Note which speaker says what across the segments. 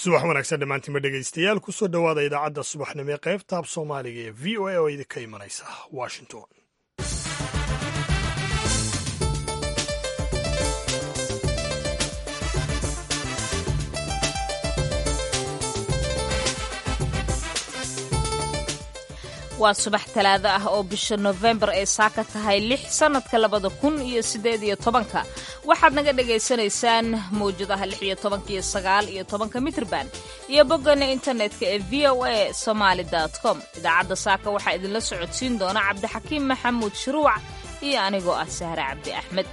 Speaker 1: subax wanaagsan dhammaantiinba dhegaystayaal kusoo dhowaada idaacadda subaxnimo ee qaybta ab soomaaliga ee v o a oo idinka imanaysa washington
Speaker 2: waa subax talaado ah oo bisha nofembar ay saaka tahay lix sannadka labada kun iyo siddeed iyo tobanka waxaad naga dhagaysanaysaan mawjadaha lix iyo tobanka iyo sagaal iyo tobanka mitrban iyo boggana internetka ee v o a somaali com idaacadda saaka waxaa idinla socodsiin doona cabdixakiim maxamuud shuruuc iyo anigoo ah sahre cabdi axmed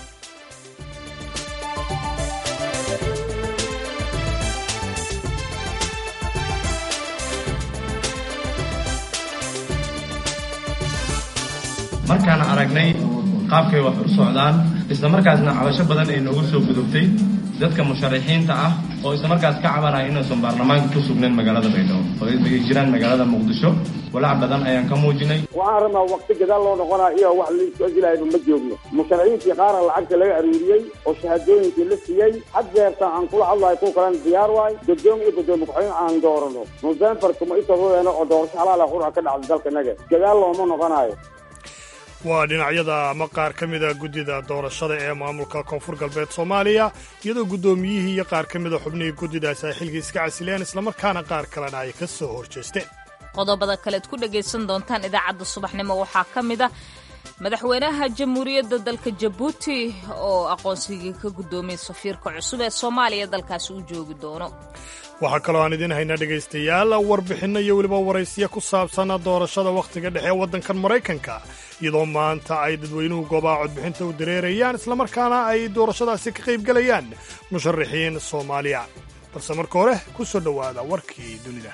Speaker 3: markaan aragnay qaabkay wax u socdaan islamarkaasna cabasho badan ay noogu soo gudubtay dadka musharaxiinta ah oo islamarkaas ka cabanaya inaysan baarlamaanka ku sugnayn magaalada baydhabo oo ay jiraan magaalada muqdisho walaac badan ayaan ka muujinay
Speaker 4: waxaan rabnaa wakti gadaal loo noqonaa iyo wax laisoojilayba ma joogno musharaxiintii qaara lacagta laga aruuriyey oo shahaadooyinkii la siiyey had jeertaan aan kula hadlahay kuwa kalena diyaar waay guddoom iyo guddoomiye ku-xigeen aan doorano nofembar kuma itadodeena oo doorasho xalaala qurca ka dhacda dalkanaga gadaal looma noqonayo
Speaker 1: waa dhinacyada ama qaar ka mida guddida doorashada ee maamulka koonfur galbeed soomaaliya iyadoo guddoomiyihii iyo qaar ka mida xubnihii guddidaasi ay xilkii iska casileen islamarkaana qaar kalena ay ka soo horjeesteen
Speaker 2: qodobada kaleed ku dhagaysan doontaan idaacadda subaxnimo waxaa ka mid ah madaxweynaha jamhuuriyadda dalka jabuuti oo aqoonsigii ka guddoomiyey safiirka cusub ee soomaaliya dalkaasi u joogi doono
Speaker 1: waxaa kaloo aan idiin haynaa dhegaystayaal warbixinno iyo weliba waraysiya ku saabsan doorashada wakhtiga dhexe ee waddankan maraykanka iyadoo maanta ay dadweynuhu goobaha codbixinta u dareerayaan islamarkaana ay doorashadaasi ka qaybgelayaan musharaxiin soomaaliya balse marka hore ku soo dhowaada warkii dunida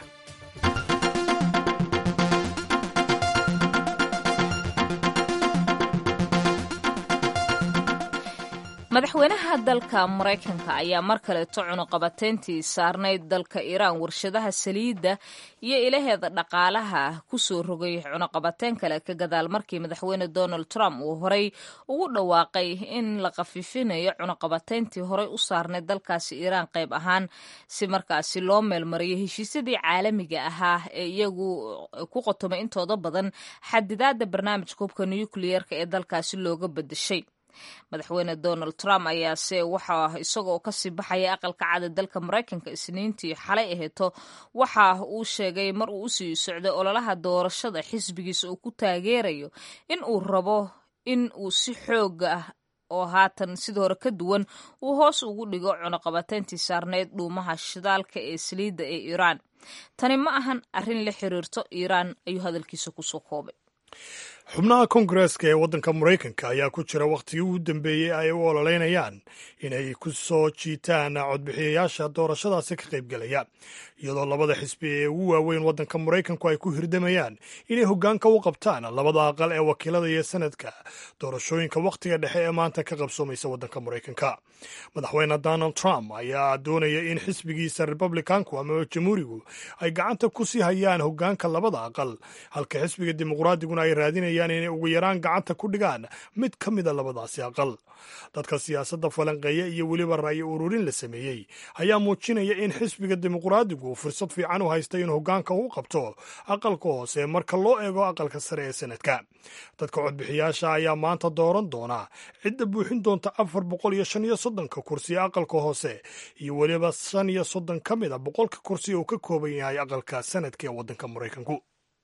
Speaker 2: madaxweynaha dalka maraykanka ayaa mar kaleeto cunuqabateyntii saarnayd dalka iiraan warshadaha saliidda iyo ilaheeda dhaqaalaha ku soo rogay cunuqabateyn kale ka gadaal markii madaxweyne donald trump uu horey ugu dhawaaqay in la khafiifinayo cunuqabateyntii horey u saarnayd dalkaasi iiraan qayb ahaan si markaasi loo meelmariyo heshiisyadii caalamiga ahaa ee iyagu ku qotomay intooda badan xadidaadda barnaamijka hubka nukliyeerka ee dalkaasi looga bedeshay madaxweyne donald trump ayaase waxa isagoo kasii baxaya aqalka cada dalka maraykanka isniintii xalay aheeto waxa uu sheegay mar uu usii socday ololaha doorashada xisbigiisa uu ku taageerayo in uu rabo in uu si xooga ah oo haatan sidii hore ka duwan uu hoos ugu dhigo cunuqabateyntii saarneyd dhuumaha shidaalka ee saliidda ee iiraan tani ma ahan arrin la xiriirto iiraan ayuu hadalkiisa kusoo koobay
Speaker 1: xubnaha kongareeska ee waddanka maraykanka ayaa ku jira wakhtigii ugu dambeeyey ay u ololeynayaan inay ku soo jiitaan codbixiyayaasha doorashadaasi ka qaybgelayaan iyadoo labada xisbi ee ugu waaweyn waddanka maraykanku ay ku hirdamayaan inay hoggaanka u qabtaan labada aqal ee wakiilada iyo sanadka doorashooyinka wakhtiga dhexe ee maanta ka qabsoomaysa waddanka maraykanka madaxweyne donald trump ayaa doonaya in xisbigiisa republicanku ama jamhuurigu ay gacanta ku sii hayaan hoggaanka labada aqal halka xisbiga dimuqraadiguna ay raadinayaan inay ugu yaraan gacanta ku dhigaan mid ka mida labadaasi aqal dadka siyaasadda falanqeeya iyo weliba ra'yi ururin la sameeyey ayaa muujinaya in xisbiga dimuqraadigu fursad fiican u haysta inuu hoggaanka u qabto aqalka hoose marka loo eego aqalka sare ee sanadka dadka codbixiyaasha ayaa maanta dooran doona cidda buuxin doonta afar boqol iyo shan iyo soddonka kursi ee aqalka hoose iyo weliba shan iyo soddon ka mid a boqolka kursi uu ka kooban yahay aqalka sanadka ee waddanka maraykanku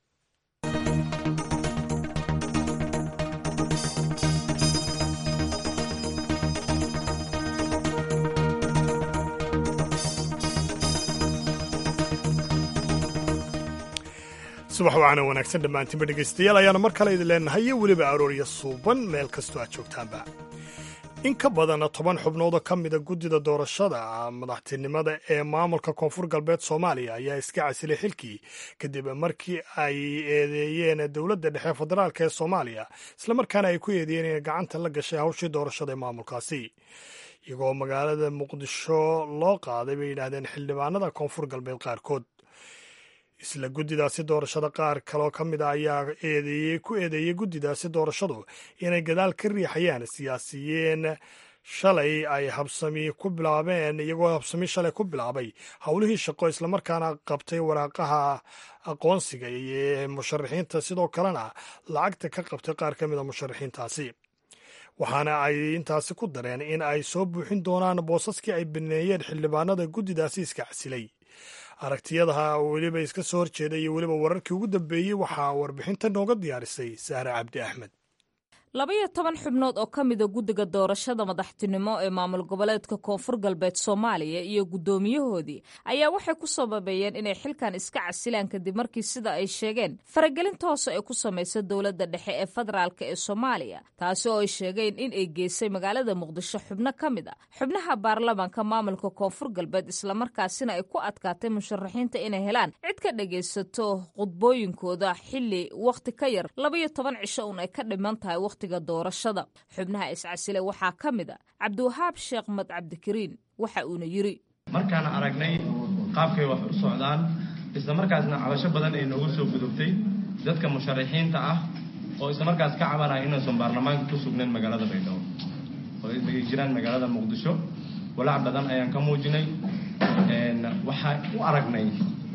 Speaker 1: subax wacana wanaagsan dhammaantiinba dhegaystayaal ayaana mar kale idin leenahay iyo weliba aroorya suuban meel kastoo aad joogtaanba in ka badan toban xubnood oo ka mida guddida doorashada madaxtinimada ee maamulka koonfur galbeed soomaaliya ayaa iska casilay xilkii kadib markii ay eedeeyeen dowladda dhexe federaalk ee soomaaliya islamarkaana ay ku eedeeyeen inay gacanta la gashay hawshii doorashada ee maamulkaasi iyagoo magaalada muqdisho loo qaaday bay yidhaahdeen xildhibaanada koonfur galbeed qaarkood isla guddidaasi doorashada qaar kaloo ka mid a ayaa eedeeyey ku eedeeyey guddidaasi doorashadu inay gadaal ka riixayaan siyaasiyiin shalay ay habsami ku bilaabeen iyagoo habsami shalay ku bilaabay howlihii shaqo islamarkaana qabtay waraaqaha aqoonsiga ee musharaxiinta sidoo kalena lacagta ka qabtay qaar ka mida musharaxiintaasi waxaana ay intaasi ku dareen in ay soo buuxin doonaan boosaskii ay baneeyeen xildhibaanada guddidaasi iska casilay aragtiyadaha weliba iska soo horjeeda iyo weliba wararkii ugu dambeeyey waxaa warbixinta nooga diyaarisay saare cabdi axmed
Speaker 2: labaiyo toban xubnood oo ka mida guddiga doorashada madaxtinimo ee maamul goboleedka koonfur galbeed soomaaliya iyo guddoomiyahoodii ayaa waxay ku sababeeyeen inay xilkan iska casilaan kadib markii sida ay sheegeen faragelinta hoose ay ku samaysa dowladda dhexe ee federaalk ee soomaaliya taasi oo ay sheegeen in ay geysay magaalada muqdisho xubno ka mid a xubnaha baarlamaanka maamulka koonfur galbeed islamarkaasina ay ku adkaatay musharaxiinta inay helaan cid ka dhagaysato khudbooyinkooda xili wakhti ka yar labaiyo toban cisho un ay ka dhiman tahay doorashada xubnaha iscasile waxaa ka mid a cabdiwahaab sheekh mad cabdikariin waxa uuna yidhi
Speaker 3: markaan aragnay qaabkay wax u socdaan isla markaasna cabasho badan ay noogu soo gudubtay dadka musharaxiinta ah oo isla markaas ka cabanaya inaysan baarlamaanka ku sugnayn magaalada baydhabo oo ay jiraan magaalada muqdisho walaac badan ayaan ka muujinay waxaan u aragnay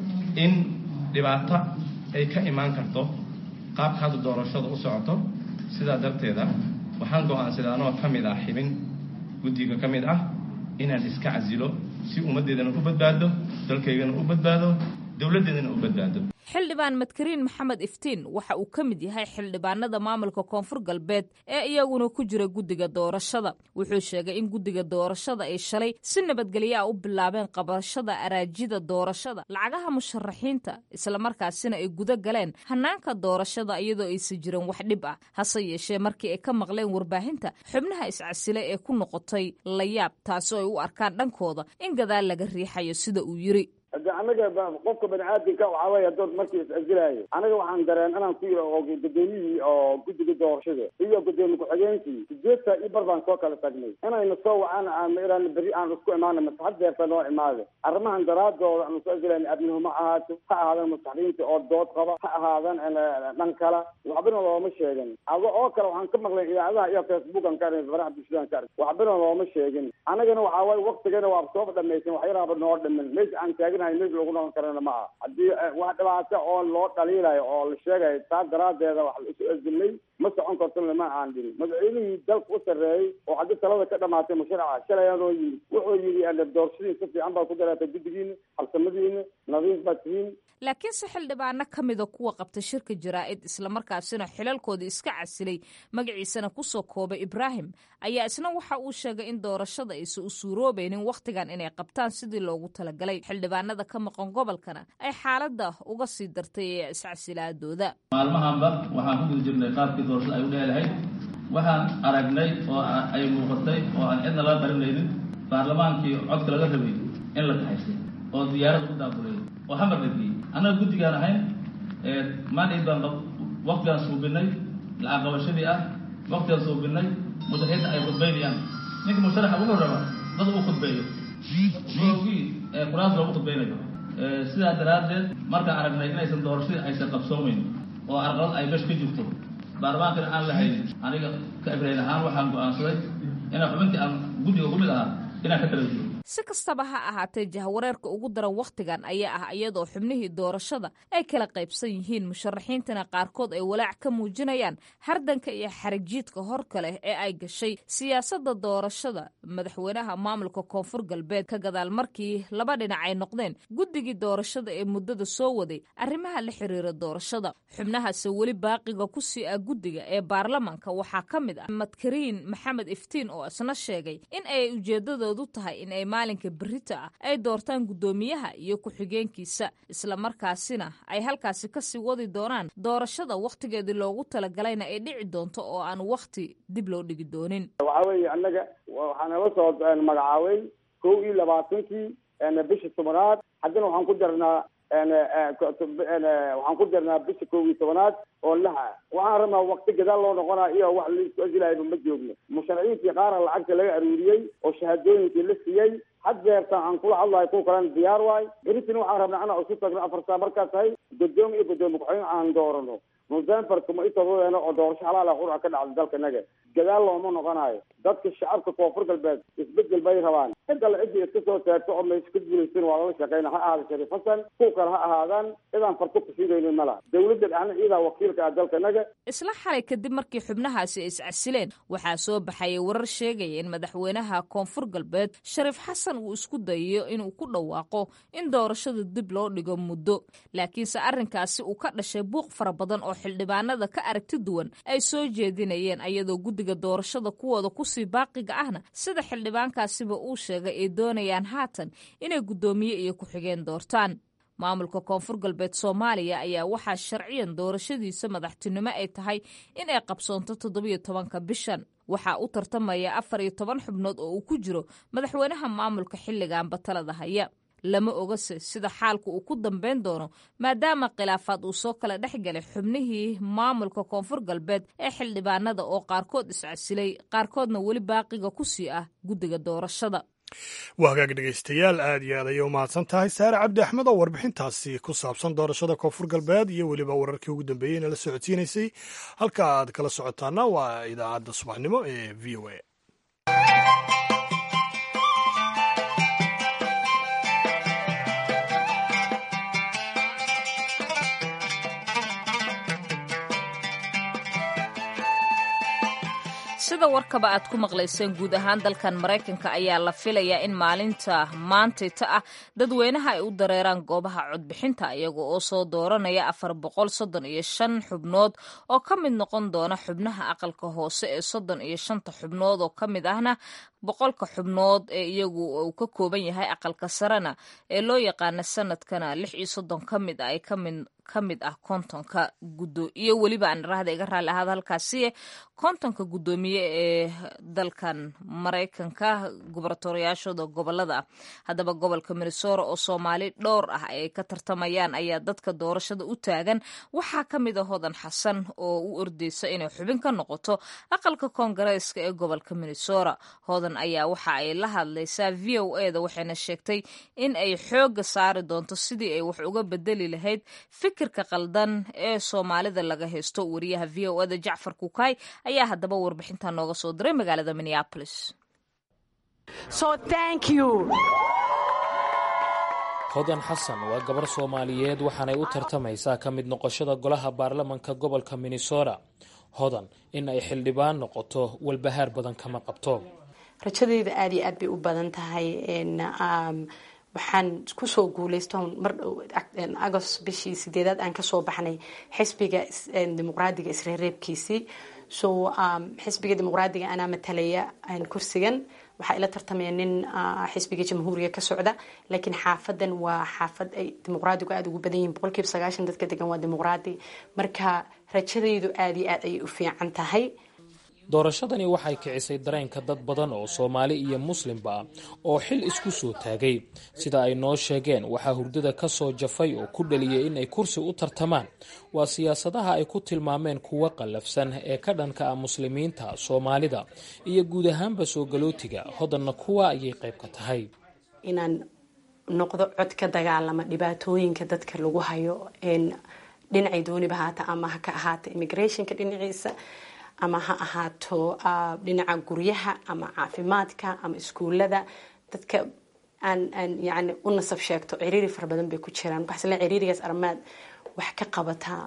Speaker 3: in dhibaato ay ka imaan karto qaabka hadda doorashada u socoto sidaa darteeda waxaan go-aansaday anoo ka mid ah xibin guddiga ka mid ah inaan iska casilo si ummaddeedana u badbaado dalkaygana u badbaado dowladdeedana u badbaado
Speaker 2: xildhibaan madkariin maxamed iftiin waxa uu ka mid yahay xildhibaanada maamulka koonfur galbeed ee iyaguna ku jira guddiga doorashada wuxuu sheegay in guddiga doorashada ay shalay si nabadgelyo ah u bilaabeen qabashada araajida doorashada lacagaha musharaxiinta islamarkaasina ay guda galeen hanaanka doorashada iyadoo aysan jirin wax dhib ah hase yeeshee markii ay ka maqleen warbaahinta xubnaha iscasile ee ku noqotay layaab taasoo ay u arkaan dhankooda in gadaal laga riixayo sida uu yiri
Speaker 4: hade anaga qofka bani aadamka waxaa wey hadood markii is-casilaayo anaga waxaan dareen inaan ku gudoomiyihii oo guddiga doorashada iyo gudoomiye ku-xigeenkii sideedta iyo bar baan soo kala tagnay inayna soo wacaan aan berri aan isku imaana mase hadeerta noo imaada arrimahan daraadooda aan isku casilayna abnimo ha ahaato ha ahaadan masaxdiinta oo dood qaba ha ahaadan dhan kala waxbana looma sheegin ado oo kale waxaan ka maqlay idaacadaha iyo facebookan ka arg faraha bulshadaan ka arg waxbana looma sheegin anagana waxaa waye waktigana waa sooba dhamaysan waxyaraaba noo dhimin meesha aan taaginahay meesha lagu noqon karana ma aha haddii wax dhibaato oo loo dhaliilayo oo la sheegayo taa daraadeeda wax la isu asilnay ma socon karto lama aan dhihin madaxweynihii dalka u sarreeyey oo haddii talada ka dhamaatay musharaca shalay anoo yimid wuxuu yidhi doorashadiin si fiican baa ku daraatay guddigiina halsamadiina nadiif baad tihiin
Speaker 2: laakiinse xildhibaano ka mida kuwa qabta shirka jaraa'id islamarkaasina xilalkooda iska casilay magaciisana kusoo koobay ibraahim ayaa isna waxa uu sheegay in doorashada aysan u suuroobaynin wakhtigan inay qabtaan sidii loogu talagalay xildhibaanada ka maqan gobolkana ay xaaladda uga sii dartay ee iscasilaadooda
Speaker 5: maalmahanba waxaan ku guda jirnay qaabkii doorashada ay u dheelahayd waxaan aragnay oo ay muuqatay oo aan cidna laga qarinaynin baarlamaankii codka laga rabay in la kaxaysay oo diyaarad u daabulay oo hamar la geeyey annaga guddigaan ahayn maandhayd baan waktigaan suubinay lacag qabashadii ah waktigaan suubinay musharaxiinta ay khudbaynayaan ninka musharaxa wuxuu rabaa dad uu khudbeeyo moogii qur-aanka loogu khudbaynayo sidaa daraaddeed markaan aragnay inaysan doorashadii aysan qabsoomeyn oo arqalad ay mesh ka jirto baarlamaankana aan la haynin aniga ka ibrahin ahaan waxaan go-aansaday inaan xubintii aan guddiga ku mid ahaa inaan ka kala jiro
Speaker 2: si kastaba ha ahaatee jahwareerka ugu daran wakhtigan ayaa ah iyadoo xubnihii doorashada ay kala qaybsan yihiin musharaxiintana qaarkood ay walaac ka muujinayaan hardanka iyo xarajiidka horka leh ee ay gashay siyaasadda doorashada madaxweynaha maamulka koonfur galbeed ka gadaal markii laba dhinac ay noqdeen guddigii doorashada ee muddada soo waday arrimaha la xiriira doorashada xubnahaase weli baaqiga ku sii ah guddiga ee baarlamaanka waxaa ka mid ah madkariin maxamed iftiin oo isna sheegay in ay ujeedadoodu tahay in ay maalinka berita ah ay doortaan guddoomiyaha iyo ku-xigeenkiisa islamarkaasina ay halkaasi kasii wadi doonaan doorashada wakhtigeedii loogu talagalayna ay dhici doonto oo aan wakhti dib loo dhigi doonin
Speaker 4: waxaa weeye annaga waxaa nala soo magacaabay kow iyo labaatankii bisha tobanaad haddana waxaan ku darnaa waxaan ku darnaa bisha kow iyo tobanaad oo laha waxaan rabnaa wakti gadaal loo noqonaa iyo wax laisku asilaayba ma joogno musharaciintii qaara lacagta laga aruuriyey oo shahaadooyinkii la siiyey haddeerta aan kula hadlayo kuwa kalena diyaar waay beritin waxaan rabnaa inaan isu tagno afartaa markaas tahay gudoomi iyo gudoomi ku-xigeen aan doorano november kuma itarudeena oo doorasho xalaal ah qurca ka dhacda dalkanaga gadaal looma noqonayo dadka shacabka koonfur galbeed isbedel bay rabaan cid alle ciddii iska soo taagto oo mayska ka guulaysan waa lala shaqeyna ha ahaada shariif xasan kuw kale ha ahaadaan cidaan farto kusiidaynin ma laha dawladda dhexna ciidaa wakiilka ah dalkanaga
Speaker 2: isla xalay kadib markii xubnahaasi ay iscasileen waxaa soo baxayay warar sheegaya in madaxweynaha koonfur galbeed shariif xasan uu isku dayayo inuu ku dhawaaqo in doorashada dib loo dhigo muddo laakiinse arrinkaasi uu ka dhashay buuq fara badan oo xildhibaanada ka aragti duwan ay soo jeedinayeen ayadoo guddiga doorashada kuwooda kusii baaqiga ahna sida xildhibaankaasiba uu sheegay ay doonayaan haatan inay guddoomiye iyo ku-xigeen doortaan maamulka koonfur galbeed soomaaliya ayaa waxaa sharciyan doorashadiisa madaxtinimo ay tahay in ay qabsoonto toddobiyo tobanka bishan waxaa u tartamaya afar iyo toban xubnood oo uu ku jiro madaxweynaha maamulka xilligan batalada haya lama ogase sida xaalku uu ku dambayn doono maadaama khilaafaad uu soo kala dhex galay xubnihii maamulka koonfur galbeed ee xildhibaanada oo qaarkood iscasilay qaarkoodna weli baaqiga ku sii ah guddiga doorashada
Speaker 1: waa hagaag dhegaystayaal aad iyo aad ayay u mahadsan tahay saare cabdi axmed oo warbixintaasi ku saabsan doorashada koonfur galbeed iyo weliba wararkii ugu dambeeyey inala socodsiinaysay halka aad kala socotaana waa idaacadda subaxnimo ee v o a
Speaker 2: sida warkaba aad ku maqlayseen guud ahaan dalkan maraykanka ayaa la filayaa in maalinta maantayta ah dadweynaha ay u dareeraan goobaha codbixinta iyaga oo soo dooranaya afar boqol soddon iyo shan xubnood oo ka mid noqon doona xubnaha aqalka hoose ee soddon iyo shanta xubnood oo ka mid ahna boqolka xubnood ee iyagu uu ka kooban yahay aqalka sarena ee loo yaqaana sanadkana lix iyo soddon ka mid ah ay kamid ka mid ah kontonka gudo iyo weliba aan rahda iga raalli ahaada halkaasi kontonka guddoomiye ee dalkan maraykanka gubernatoriyaashooda gobolada ah haddaba gobolka minnesota oo soomaali dhowr ah ay ka tartamayaan ayaa dadka doorashada u taagan waxaa ka mid a hodan xasan oo u ordeysa inay xubin ka noqoto aqalka koongareeska ee gobolka minnesota hodan ayaa waxa ay la hadlaysaa v o e da waxayna sheegtay in ay xooga saari doonto sidii ay wax uga bedeli lahayd fikirka qaldan ee soomaalida laga haysto wariyaha v o eda jacfar kukaay ayaa haddaba warbixinta nooga soo diray magaalada minneapolis
Speaker 6: hodan xasan waa gabar soomaaliyeed waxaanay u tartamaysaa ka mid noqoshada golaha baarlamanka gobolka minnesota hodan in ay xildhibaan noqoto walbahaar badan kama qabto
Speaker 7: rajadeyda aada iyo aad bay u badan tahay waxaan kusoo guuleysto mar dhow agost bishii sideedaad aan kasoo baxnay xisbiga dimuqraadiga isreereebkiisii so xisbiga dimuqraadiga anaa matalaya kursigan waxaa ila tartamaya nin xisbiga jamhuuriga ka socda laakiin xaafadan waa xaafad ay dimuqraadigu aada ugu badan yihin boqolkiiba sagaashan dadka degan waa dimuqraadi marka rajadaydu aada iyo aad ayay u fiican tahay
Speaker 6: doorashadani waxay kicisay dareenka dad badan oo soomaali iyo muslimba ah oo xil isku soo taagay sida ay noo sheegeen waxaa hurdada ka soo jafay oo ku dhaliyay in ay kursi u tartamaan waa siyaasadaha ay ku tilmaameen kuwa qallafsan ee ka dhanka ah muslimiinta soomaalida iyo guud ahaanba soo galootiga hodanna kuwa ayay qayb ka tahay
Speaker 7: inaan noqdo cod ka dagaalama dhibaatooyinka dadka lagu hayo dhinacay dooniba haata ama ha ka ahaata immigrationka dhinaciisa ama ha ahaato dhinaca guryaha ama caafimaadka ama iskuulada dadka aan aan yani u nasab sheegto ciriiri fara badan bay ku jiraan waxasle ciriirigaas armaad wax ka qabataa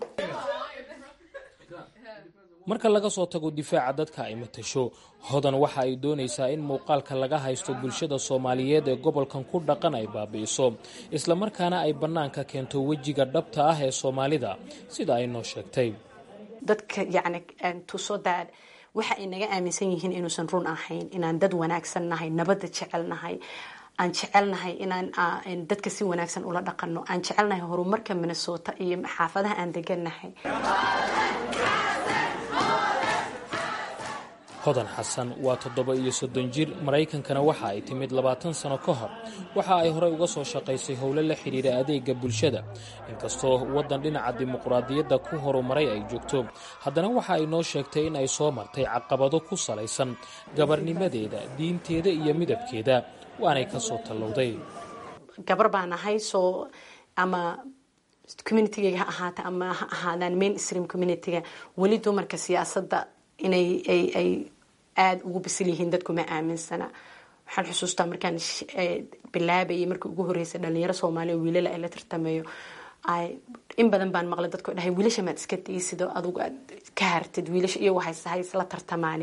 Speaker 6: marka laga soo tago difaaca dadka ay matasho hodan waxa ay doonaysaa in muuqaalka laga haysto bulshada soomaaliyeed ee gobolkan ku dhaqan ay baabi'iso islamarkaana ay bannaanka keento wejiga dhabta ah ee soomaalida sida ay noo sheegtay
Speaker 7: dadka yani tuso daad waxa ay naga aaminsan yihiin inuusan run ahayn inaan dad wanaagsan nahay nabadda jecelnahay aan jecelnahay inaan dadka si wanaagsan ula dhaqano aan jecelnahay horumarka minnesota iyo xaafadaha aan degannahay
Speaker 6: hodan xasan waa toddoba iyo soddon jir maraykankana waxa ay timid labaatan sano ka hor waxa ay horey uga soo shaqaysay howlo la xidhiira adeega bulshada inkastoo waddan dhinaca dimuqraadiyadda ku horumaray ay joogto haddana waxa ay noo sheegtay in ay soo martay caqabado ku salaysan gabarnimadeeda diinteeda iyo midabkeeda waanay ka soo tallowday
Speaker 7: gabar baan ahay soo ama communitygayga ha ahaata ama ha ahaadaan main stream communityga weli dumarka siyaasadda inay ay ay aada ugu bisil yihiin dadku ma aaminsana waxaan xusuustaa markaan bilaabayay markii ugu horreysay dhalinyaro soomaaliya oo wiilala ay la tartamayo in badan baan maqlay dadko dhahay wiilasha maad iska daysid oo adugu aad ka hartid wiilasha iyo waxay isla tartamaane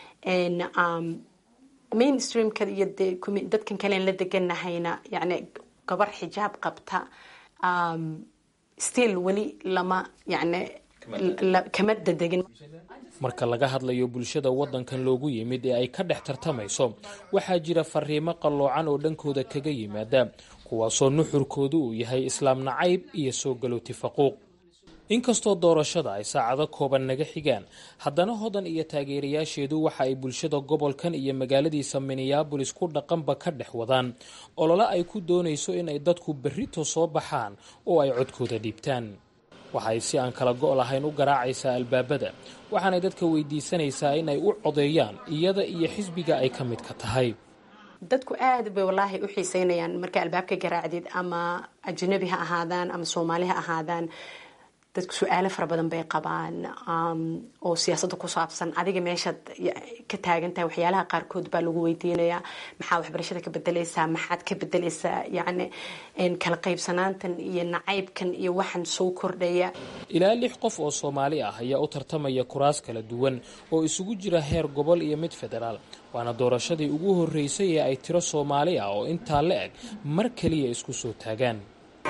Speaker 7: mainstreamka iyo dee dadkan kalean la deganahayna yani gabar xijaab qabta still weli lama yani kama dadegin
Speaker 6: marka laga hadlayo bulshada waddankan loogu yimid ee ay ka dhex tartamayso waxaa jira fariimo qalloocan oo dhankooda kaga yimaada kuwaasoo nuxurkoodu uu yahay islaam nacayb iyo soo galooti faquuq inkastoo doorashada ay saacado kooban naga xigaan haddana hodan iyo taageerayaasheedu waxa ay bulshada gobolkan iyo magaaladiisa minneabolis ku dhaqanba ka dhex wadaan olole ay ku doonayso inay dadku berrito soo baxaan oo ay codkooda dhiibtaan waxay si aan kala go' lahayn u garaacaysaa albaabada waxaanay dadka weydiisanaysaa inay u codeeyaan iyada iyo xisbiga ay ka midka tahay
Speaker 7: dadku aada bay wallaahi u xiiseynayaan marka albaabka garaacdid ama ajnabi ha ahaadaan ama soomaali ha ahaadaan dadku su-aalo fara badan bay qabaan oo siyaasadda ku saabsan adiga meeshaad ka taagan tahay waxyaalaha qaarkood baa lagu weydiinayaa maxaa waxbarashada ka bedeleysaa maxaad ka bedeleysaa yacni kala qaybsanaantan iyo nacaybkan iyo waxaan soo kordhaya
Speaker 6: ilaa lix qof oo soomaali ah ayaa u tartamaya kuraas kala duwan oo isugu jira heer gobol iyo mid federaal waana doorashadii ugu horreysay ee ay tiro soomaali ah oo intaa la eg mar keliya isku soo taagaan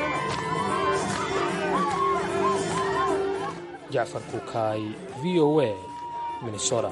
Speaker 6: jacfar kukaay v o a minnesota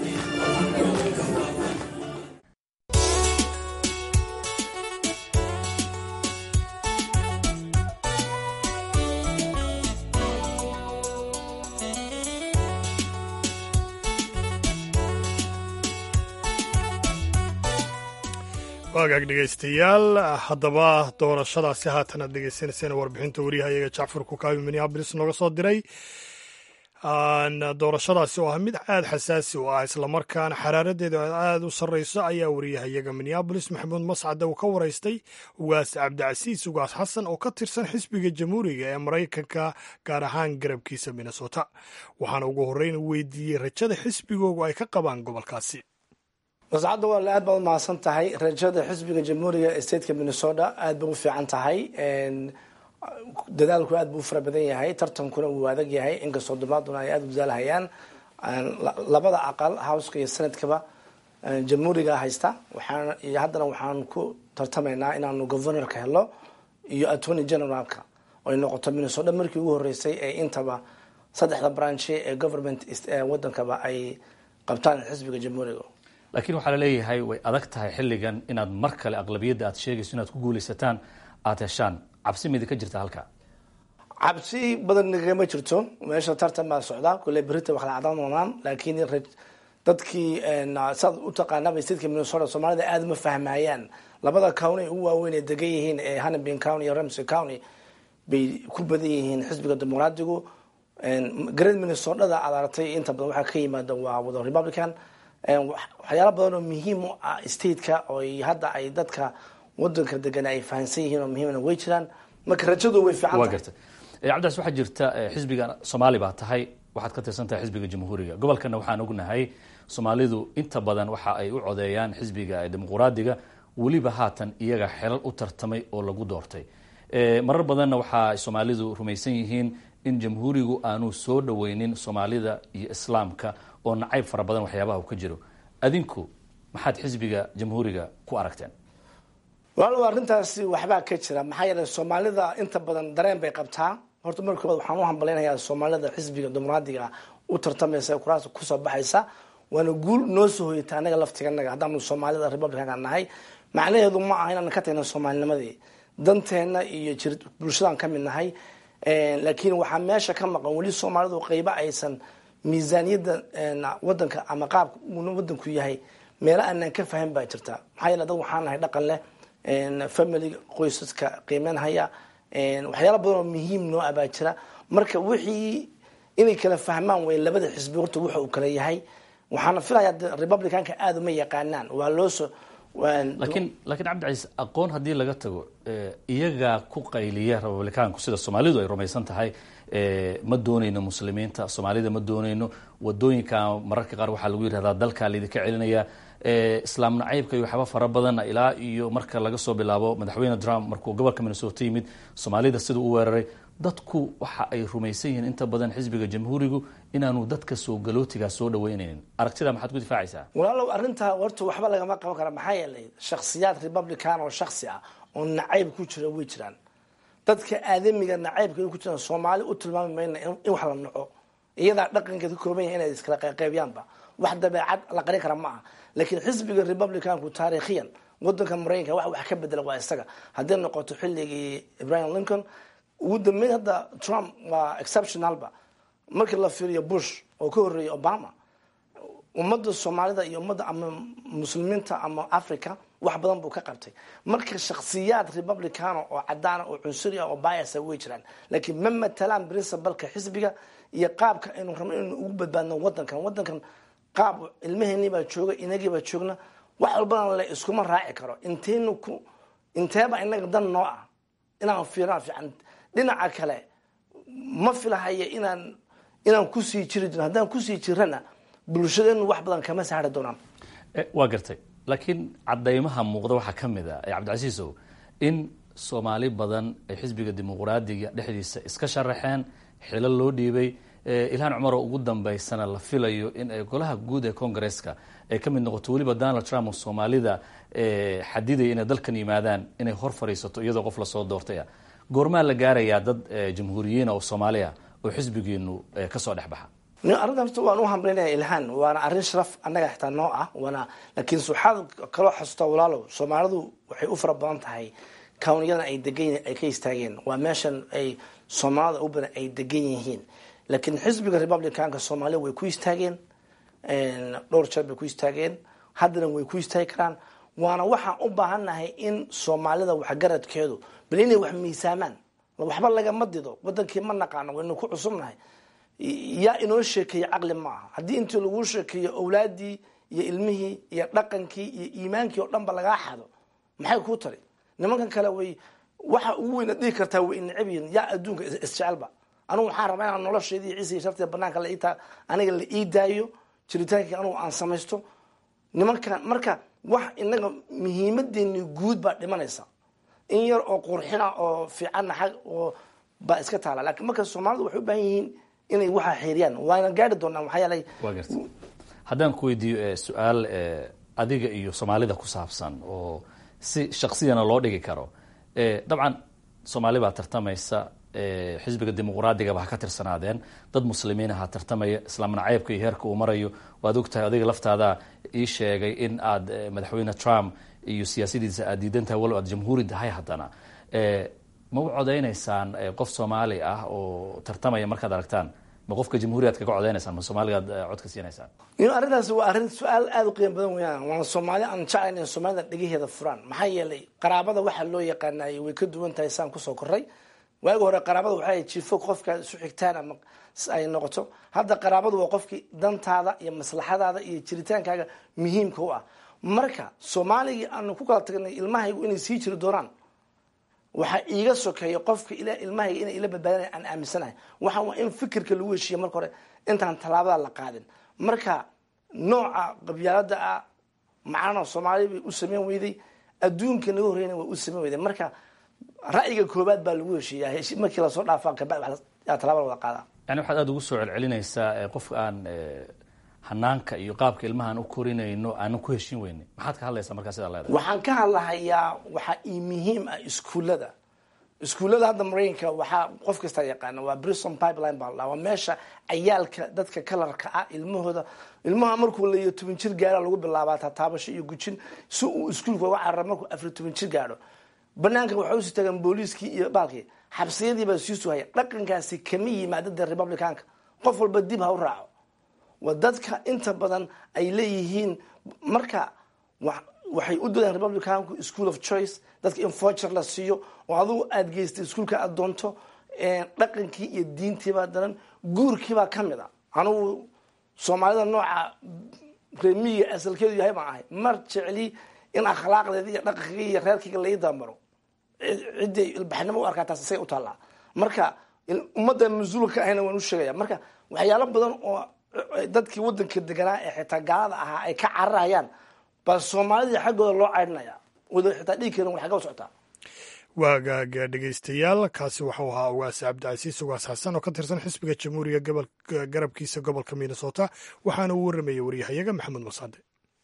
Speaker 1: waagaag dhegaystayaal haddaba doorashadaasi haatan aad dhegaysanayseen warbixinta wariyahayaga jacfar kukaabi minneabolis nooga soo diray doorashadaasi oo ah mid aada xasaasi u ah islamarkaana xaraaradeedu aada u sarreyso ayaa wariyahayaga minneabolis maxamuud mascade uu ka waraystay ugaas cabdicasiis ugaas xasan oo ka tirsan xisbiga jamhuuriga ee maraykanka gaar ahaan garabkiisa minnesota waxaana ugu horreyn weydiiyey rajada xisbigoogu ay ka qabaan gobolkaasi
Speaker 8: mascadda waa aad baad umahadsan tahay rajada xisbiga jamhuuriga ee stateka minnesota aad bay u fiican tahay dadaalku aad buu u fara badan yahay tartankuna wuu adag yahay inkastoo dumaaduna ay aada u dadaalhayaan labada aqal howska iyo senadkaba jamhuuriga haysta waxaan iyo haddana waxaan ku tartamaynaa inaanu governorka helo iyo attorney generalka oy noqoto minnesota markii ugu horeysay ee intaba saddexda branche ee government wadankaba ay qabtaan xisbiga jamhuuriga
Speaker 9: laakiin waxaa laleeyahay way adag tahay xilligan inaad mar kale aqlabiyadda aad sheegayso inaad ku guulaysataan aada heshaan cabsi midi ka jirta halka
Speaker 8: cabsi badan nagama jirto meesha tartan baa socda kule berita wax la cadaan doonaan laakiin dadkii saad u taqaanaba stateka minnesota soomaalida aada uma fahmayaan labada county ugu waaweyn ee degan yihiin ee hannibin county iyo ramsey county bay ku badan yihiin xisbiga dimuqraadigu great minnesotada aad aragtay inta badan waxaa ka yimaada waa wada republican waxyaala badan oo muhiim u ah stateka oo hadda ay dadka wadanka degan ay fahansan yihiin oo muhiimna way jiraan marka rajadu way fiican
Speaker 9: waa garta cabdias waxaa jirta xisbiga soomaali baa tahay waxaad ka tirsan tahay xisbiga jamhuuriga gobolkana waxaan ognahay soomaalidu inta badan waxa ay u codeeyaan xisbiga dimuqraadiga weliba haatan iyaga xelal u tartamay oo lagu doortay marar badanna waxaa soomaalidu rumaysan yihiin in jamhuurigu aanu soo dhaweynin soomaalida iyo islaamka oo nacayb fara badan waxyaabaha uu ka jiro adinku maxaad xisbiga jamhuuriga ku aragteen
Speaker 8: walaalow arrintaasi waxbaa ka jira maxaa yeelay soomaalida inta badan dareen bay qabtaa horta marka koobaad waxaan u hambalaynayaa soomaalida xisbiga dimuqraadiga u tartamaysa ee kuraasta kusoo baxaysa waana guul noo soo hoyata anaga laftiganaga haddaanu soomaalida republicanka nahay macnaheedu ma aha inaan ka tagna soomaalinimadii danteena iyo jir bulshadaan ka mid nahay laakiin waxaa meesha ka maqan weli soomaalidu qeybo aysan miisaaniyadda wadanka ama qaabka wadanku yahay meelo aanan ka fahan baa jirta maxaa yeele dad waxaan nahay dhaqan leh family qoysaska qiimeyn haya waxyaala badan oo muhiim noo abaa jira marka wixii inay kala fahmaan way labada xisbi horta wuxa uu kala yahay waxaana filayaa republicanka aada uma yaqaanaan waa loosoo
Speaker 9: laakiin laakiin cabdicaiis aqoon haddii laga tago iyagaa ku qayliya republicaanku sida soomaalidu ay rumaysan tahay ma doonayno muslimiinta soomaalida ma doonayno wadooyinka mararka qaar waxaa lagu yidhahdaa dalkaa laydinka celinaya islaam nacaybka iyo waxyaaba fara badan ilaa iyo marka laga soo bilaabo madaxweyne trump markuu gobolka minnesota yimid soomaalida siduu u weeraray dadku waxa ay rumaysan yihiin inta badan xisbiga jamhuurigu inaanu dadka soo galootigaa soo dhaweynaynin aragtida maxaad ku difaacaysaa
Speaker 8: walaalow arrintaa horta waxba lagama qaban kara maxaa yeelay shakhsiyaad republican oo shaksi ah oo nacayb ku jira way jiraan dadka aadamiga nacaybka ku jiraan soomaali u tilmaami mayna in wax la naco iyadaa dhaqankeed ka kooban yahay inay iskala qeyqeybiyaanba wax dabeecad la qarin kara ma aha laakiin xisbiga republicanku taariikhiyan wadanka maraykanka wax wax ka bedela waa isaga hadday noqoto xilligii ibrahim lincoln ugu dambeyn hadda trump waa exceptionalba markii la fiiriyo bush oo ka horreeyay obama ummadda soomaalida iyo ummadda ama muslimiinta ama africa wax badan buu ka qabtay marka shakhsiyaad republicano oo cadaana oo cunsuri ah oo biasa way jiraan laakiin ma matalaan princibalka xisbiga iyo qaabka aynu rabno inaynu ugu badbaadno wadankan wadankan qaab ilmaheenii baa jooga inagii baa joogna wax walbana la iskuma raaci karo intaynu ku inteeba inaga dan noo ah inaan fiiraan fiican dhinaca kale ma filahaya inaan inaan kusii jiri jiro haddaan kusii jirana bulshadeenu wax badan kama saari doonaan
Speaker 9: waa gartay laakiin cadaymaha muuqda waxaa ka mid a cabdicasiisow in soomaali badan ay xisbiga dimuqraadiga dhexdiisa iska sharaxeen xilo loo dhiibay ilhaan cumaroo ugu dambaysana la filayo in ay golaha guud ee congaresska ay ka mid noqoto weliba donald trump oo soomaalida xadidaya inay dalkan yimaadaan inay hor fadhiisato iyadoo qof lasoo doortay ah goormaa la gaarayaa dad jamhuuriyiina oo soomaaliya oo xisbigeenu kasoo dhex baxa
Speaker 8: arrintan horta waan u hambaynaya ilhaan waana arrin sharaf annaga xitaa noo ah waana laakiin waxaad kaloo xasuustaa walaalow soomaalidu waxay u fara badan tahay kawniyada ay degan ay ka istaageen waa meeshan ay soomaalida u badan ay degan yihiin laakiin xisbiga republicanka soomaaliya way ku istaageen dhowr jeer bay ku istaageen haddana way ku istaagi karaan waana waxaan u baahannahay in soomaalida waxgaradkeedu bal inay wax miisaamaan waxba lagama dido wadankii ma naqaano waynu ku cusubnahay yaa inoo sheekeeye caqli ma aha haddii intii laguu sheekeeyo awlaadii iyo ilmihii iyo dhaqankii iyo iimaankii oo dhanba lagaa xado maxay kuu tari nimankan kale way waxa ugu weyna dhihi kartaa way necab yihiin yaa adduunka isjecelba anugu waxaan rabaa inaan nolosheedii ciisa iyo shartiga banaanka la itaa aniga la ii daayo jiritaankii anugu aan samaysto nimankan marka wax inaga muhiimadeeni guud baa dhimanaysa in yar oo qurxina oo fiicanna xag oo baa iska taala laakiin marka soomaalidu waxay u baahan yihiin inay waxaa xeeriyaan waana gaari doonaa maxaa yeelay
Speaker 9: waa garta haddaan ku weydiiyo su-aal adiga iyo soomaalida ku saabsan oo si shaksiyana loo dhigi karo dabcan soomaali baa tartamaysa xisbiga dimuqraadiga ha ka tirsanaadeen dad muslimiin aha tartamaya islaam nacaybka iyo heerka uu marayo waad ogtahay adiga laftaada ii sheegay in aad madaxweyne trump iyo siyaasadiisa aad diidan tahay walow aad jamhuuri tahay haddana ma u codeynaysaan qof soomaali ah oo tartamaya markaad aragtaan ma qofka jamhuuri aad kaga codeynaysan ma soomaaliga aad codka siinaysaan
Speaker 8: arrintaas waa arrin su-aal aada u qiimo badan weyaan waana soomaali aan jeclayn in soomaalida dhegaheeda furaan maxaa yeelay qaraabada waxaa loo yaqaanay way ka duwan tahay saan kusoo koray waagi hore qaraabada waxaa jifo qofka isu xigtaan ama ay noqoto hadda qaraabadu waa qofkii dantaada iyo maslaxadaada iyo jiritaankaaga muhiimka u ah marka soomaaligii aanu ku kala tagnay ilmahaygu inay sii jiri doonaan waxaa iiga sokeeya qofka ilmahayga inay ila badbaadana aan aaminsanahay waxaa waa in fikirka lagu heshiiya marka hore intaan tallaabada la qaadin marka nooca qabyaalada ah macnana soomaali bay u sameyn weyday adduunka naga horreyna way u sameyn weyday marka ra'yiga koobaad baa lagu heshiiya markii lasoo dhaafaa kabacdi tallaaba la wada qaadaa
Speaker 9: yani waxaad aada ugu soo celcelinaysaa qofka aan hanaanka iyo qaabka ilmahaan u korinayno aanan ku heshin weyne maxaad ka hadlaysaa markaa sidaa leedahay
Speaker 8: waxaan ka hadlahayaa waxaa ii muhiim ah iskuullada iskuullada hadda maraykanka waxaa qof kastaa yaqaana waa brison pipeline baa la waa meesha cayaalka dadka kalarka ah ilmahooda ilmaha markuu la iyo toban jir gaara lagu bilaabaa tataabasho iyo gujin si uu iskuulka uga carara markuu afar toban jir gaadho banaanka waxay usii tagaan booliiskii iyo baalkii xabsiyadii baa sii sugaya dhaqankaasi kama yimaada dee republicanka qof walba dib ha u raaco waa dadka inta badan ay leeyihiin marka waxay u doodaan republicanku school of choice dadka in voucher la siiyo oo adugu aada geystay iskuolka aada doonto dhaqankii iyo diintiibaa daran guurkiibaa ka mid a anugu soomaalida nooca reemiyiga asalkeedu yahay baan ahay mar jecli in akhlaaqdeeda iyo dhaqankiga iyo reerkiga lai dabamaro ciday ilbaxnimo u arkaa taas isaga u taallaa marka ummadda mas-uulka ahayna waan u sheegaya marka waxyaalo badan oo dadkii wadanka deganaa ee xitaa gaalada ahaa ay ka cararayaan baa soomaalidii xaggooda loo caydhinaya wada xitaa dhiigkeena way xagga u socotaa
Speaker 1: waagaaga dhegaystayaal kaasi waxau ahaa ugaas cabdicasiis ugaas xasan oo ka tirsan xisbiga jamhuuriga garabkiisa gobolka minnesota waxaana uu warramayay waryahayaga maxamed masaade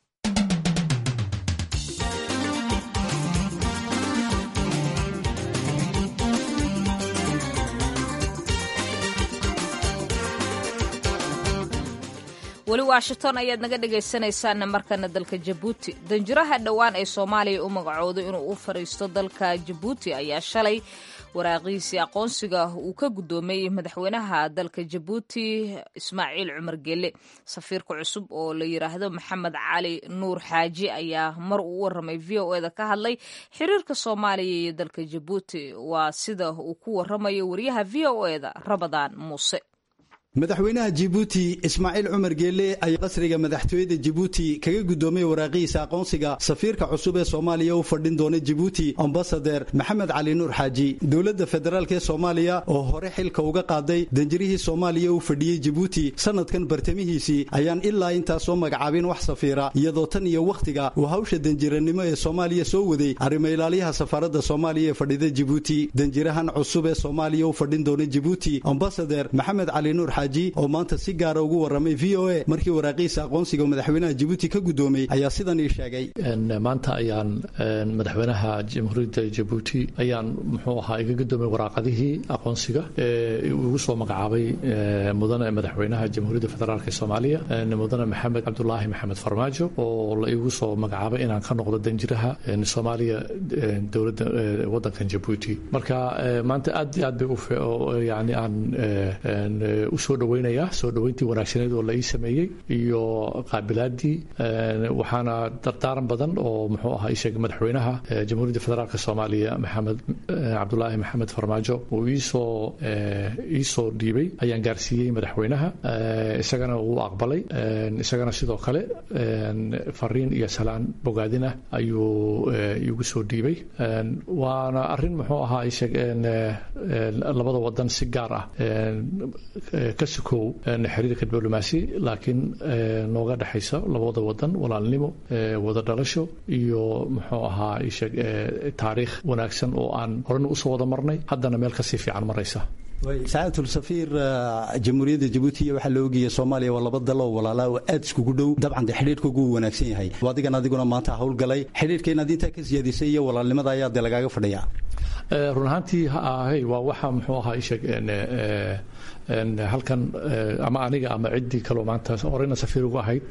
Speaker 2: weli washington ayaad naga dhegaysanaysaana markana dalka jabuuti danjiraha dhowaan ee soomaaliya u magacooday inuu u fariisto dalka jabuuti ayaa shalay waraaqiisii aqoonsiga uu ka guddoomay madaxweynaha dalka jabuuti ismaaciil cumar gelle safiirka cusub oo la yidhaahdo maxamed cali nuur xaaji ayaa mar uu u waramay v o eda ka hadlay xiriirka soomaaliya iyo dalka jabuuti waa sida uu ku waramayo wariyaha v o eda rabadaan muuse
Speaker 10: madaxweynaha jibuuti ismaaciil cumar geelle ayaa qasriga madaxtooyada jibuuti kaga guddoomay waraaqihiisa aqoonsiga safiirka cusub ee soomaaliya u fadhin doona jibuuti ambasader maxamed cali nuur xaaji dowladda federaalk ee soomaaliya oo hore xilka uga qaaday danjirihii soomaaliya u fadhiyey jibuuti sanadkan bartamihiisii ayaan ilaa intaas soo magacaabin wax safiira iyadoo tan iyo wakhtiga uu hawsha danjiranimo ee soomaaliya soo waday arrimo ilaalyaha safaaradda soomaaliya ee fadhida jibuuti danjirahan cusub ee soomaaliya u fadhin doona jibuuti ambasader maxamed cali nuur oo maanta si gaara ugu waramay v o a markii waraaqiisa aqoonsiga madaxweynaha jibuuti ka guddoomay ayaa sidan ii sheegay
Speaker 9: maanta ayaan madaxweynaha jamhuuriyadda jabuuti ayaan muxuu ahaa iga guddoomay waraaqadihii aqoonsiga ee ugu soo magacaabay mudane madaxweynaha jamhuuriyadda federaalk ee soomaaliya mudane maxamed cabdulaahi maxamed farmaajo oo la igu soo magacaabay inaan ka noqdo danjiraha soomaaliya dowladda wadankan jabuuti marka maanta aad aad bay yani aan usoo dhaweynaya soo dhaweyntii wanaagsaneed oo la ii sameeyey iyo qaabilaadii waxaana dardaaran badan oo muxuu ahaa isheeg madaxweynaha jamhuuriyadda federaalk soomaaliya maxamed cabdulaahi maxamed farmaajo uu iisoo iisoo dhiibay ayaan gaarsiiyey madaxweynaha isagana wuu aqbalay isagana sidoo kale fariin iyo salaan bogaadin ah ayuu igu soo dhiibay waana arrin muxuu ahaa isheeg labada wadan si gaar ah ka sukow xiriirka diblomaasi laakiin nooga dhexaysa labada wadan walaalnimo wada dhalasho iyo muxuu ahaa isheeg taariikh wanaagsan oo aan horena usoo wada marnay haddana meel kasii fiican maraysa
Speaker 10: sacadatul safiir jamhuuriyadda jabuuti iyo waxaa la ogaya soomaaliya waa laba dal oo walaalaa oo aad iskugu dhow dabcan dee xidhiirkoogu uu wanaagsan yahay adigan adiguna maanta howlgalay xidhiirka inaad intaa ka siyaadisay iyo walaalnimada ayaa dee lagaaga fadhiyaa
Speaker 9: run ahaantii hay waa waxa muxuu ahaa isheeg halkan ama aniga ama ciddii kaloo maanta horeyna safiir ugu ahayd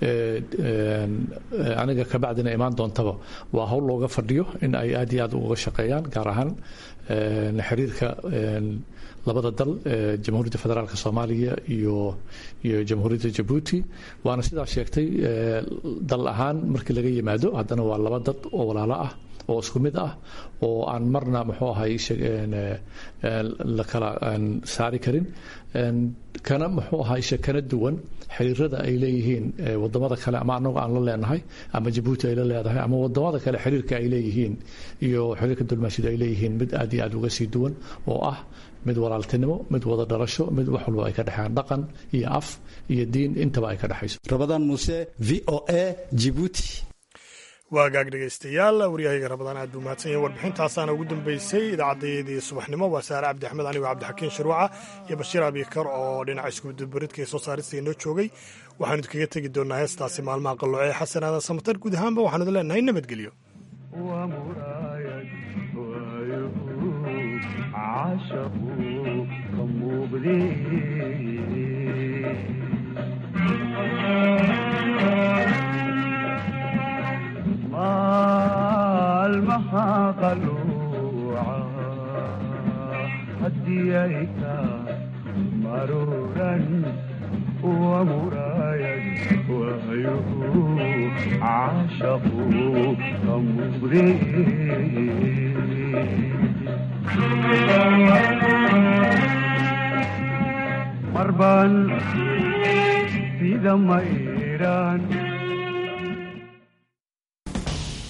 Speaker 9: aniga kabacdina imaan doontaba waa howl looga fadhiyo in ay aad iyo aad uga shaqeeyaan gaar ahaan xiriirka labada dal jamhuuriyadda federaalk soomaaliya iyo iyo jamhuuriyadda jabuuti waana sidaa sheegtay dal ahaan markii laga yimaado haddana waa laba dad oo walaalo ah oo isku mid ah oo aan marna muxuu ahay la kala saari karin kana muxuu ahaa isha kana duwan xiriirada ay leeyihiin wadamada kale ama anagu aan la leenahay ama jabuuti ay la leedahay ama wadamada kale xiriirka ay leeyihiin iyo xiriirka dulmaasida ay leeyihiin mid aad iyo aad uga sii duwan oo ah mid walaaltinimo mid wada dhalasho mid wax walba ay ka dhexeeyaan dhaqan iyo af iyo diin intaba ay ka dhexayso
Speaker 10: rabadaan muuse v o a jibuuti
Speaker 1: waagaag dhegaystayaal waryahayga rabadaan aad buu mahadsan yahay warbixintaasaana ugu dambeysay idaacaddayadii subaxnimo waa saare cabdi axmed anigoo cabdixakiin shuruuca iyo bashiir abikar oo dhinaca iskudubaridka ee soo saarista inoo joogay waxaanu idinkaga tegi doonaa heestaasi maalmaha qalloce ee xasan aadan samatar guud ahaanba waxaanu idin leenahay nabadgelyo
Speaker 11: maalmaha qaluuca hadiyayka maruran wamuraayad waayuhu caashaqu ka muuqde marban sida mayraan